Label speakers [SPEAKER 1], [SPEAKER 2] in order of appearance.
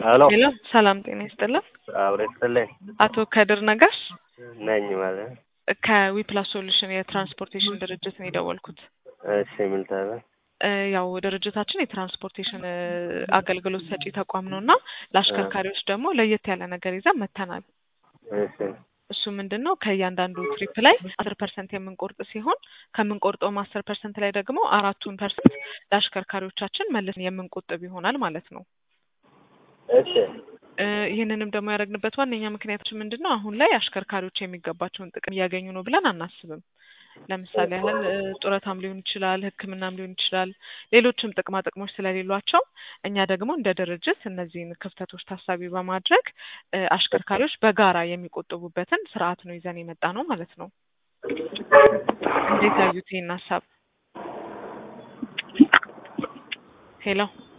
[SPEAKER 1] ሄሎ
[SPEAKER 2] ሄሎ ሰላም ጤና ይስጥልን።
[SPEAKER 1] አብሬ ስትልኝ
[SPEAKER 2] አቶ ከድር ነጋሽ
[SPEAKER 1] ነኝ ማለት
[SPEAKER 2] ከዊፕላስ ሶሉሽን የትራንስፖርቴሽን ድርጅት ነው የደወልኩት።
[SPEAKER 1] እሺ ምን ታለ
[SPEAKER 2] እ ያው ድርጅታችን የትራንስፖርቴሽን እ አገልግሎት ሰጪ ተቋም ነው እና ለአሽከርካሪዎች ደግሞ ለየት ያለ ነገር ይዘን መጥተናል።
[SPEAKER 1] እሺ
[SPEAKER 2] እሱ ምንድን ነው ከእያንዳንዱ ትሪፕ ላይ አስር ፐርሰንት የምንቆርጥ ሲሆን ከምንቆርጠውም አስር ፐርሰንት ላይ ደግሞ አራቱን ፐርሰንት ለአሽከርካሪዎቻችን መልሰን የምንቆጥብ ይሆናል ማለት ነው።
[SPEAKER 1] እሺ
[SPEAKER 2] እ ይህንንም ደግሞ ያደረግንበት ዋነኛ ምክንያታችን ምንድን ነው? አሁን ላይ አሽከርካሪዎች የሚገባቸውን ጥቅም እያገኙ ነው ብለን አናስብም። ለምሳሌ ያህል እ ጡረታም ሊሆን ይችላል፣ ሕክምናም ሊሆን ይችላል፣ ሌሎችም ጥቅማ ጥቅሞች ስለሌሏቸው እኛ ደግሞ እንደ ድርጅት እነዚህን ክፍተቶች ታሳቢ በማድረግ እ አሽከርካሪዎች በጋራ የሚቆጥቡበትን ስርዓት ነው ይዘን የመጣ ነው ማለት ነው። እንዴት ያዩት ይህን ሀሳብ? ሄሎ